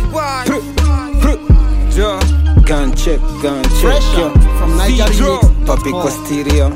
Pr- pr- ja. Gun check, gun check, Fresher yo. from Niger Zero. Remix. Papi kwa stereo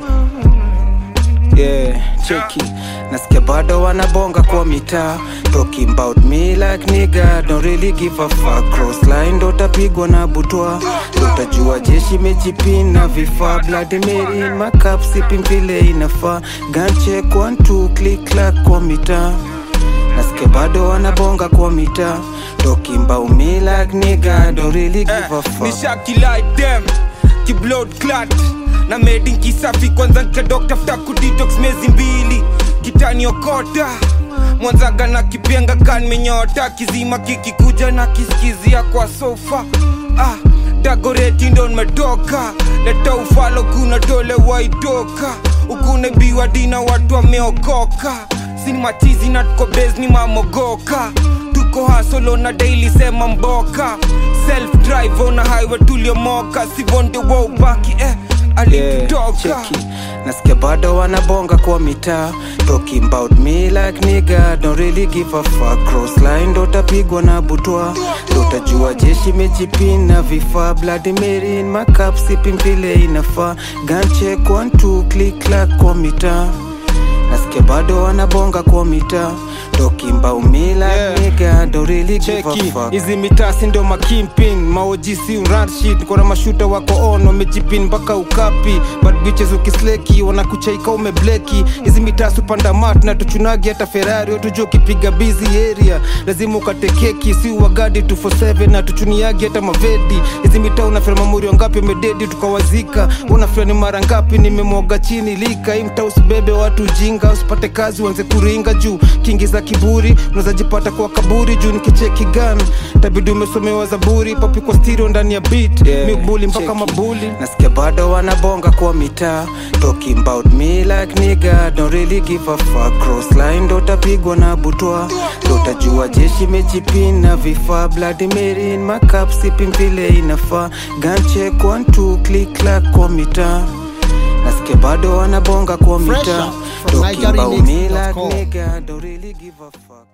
yeah, cheki nasikia bado wanabonga kwa mitaa talking about me like nigga don't really give a fuck crossline ndo tapigwa na butwa ndo utajua jeshi mejipina vifaa blood mary in my cup sipping vile inafaa gun check one two click clack kwa mitaa nasikia bado wanabonga kwa mitaa talking about me like nigga don't really give a fuck nishaki like them ki blood clot na medin kisafi kwanza nkadokta futa kudetox mezi mbili kitaniokota mwanzaga na kipenga kan menyota kizima kikikuja na kisikizia kwa sofa ah, dagoreti ndo nimetoka leta ufalo kuna tole waitoka ukunebiwa dina watu wameokoka sini matizi na tuko bes ni mamogoka tuko hasolo na daily sema mboka self drive on a highway tuliomoka sivonde wa ubaki eh alitutoka cheki nasikia bado wanabonga kwa mitaa talking about me like nigga don't really give a fuck crossline ndo tapigwa na butwa ndo utajua jeshi mejipina vifaa blood mary in my cup sipping vile inafaa gun check one two click clack kwa mitaa nasikia bado wanabonga kwa mitaa talking about me like Yeah. nigga don't really give a cheki fuck hizi mitasi ndo makimpin maojisi unrashit kona mashuta wako on wamejipin mpaka ukapi but bitches ukisleki wanakuchaika umebleki hizi mitasi upanda mat na tuchunagi hata ferari watuja ukipiga bizi area lazima ukatekeki si wagadi 247 na tuchuniagi hata mavedi hizi mitaa unafira mamuri wangapi umededi tukawazika unafira ni mara ngapi nimemwaga chini lika hii mtaa usibebe watu ujinga usipate kazi uanze kuringa juu kingi za kiburi unawezajipata kwa kaburi juu nikicheki gan tabidi umesomewa zaburi papi kwa stereo ndani ya beat Yeah, mibuli mpaka cheki. mabuli nasikia bado wanabonga kwa mitaa talking about me like nigga don't really give a fuck crossline ndo tapigwa na butwa ndo utajua jeshi mejipina vifaa blood mary in my cup sipping vile inafaa gun check one two click clack kwa mitaa nasikia bado wanabonga kwa mitaa Fresher from talking about me like NigerRemix.com. nigga don't really give a fuck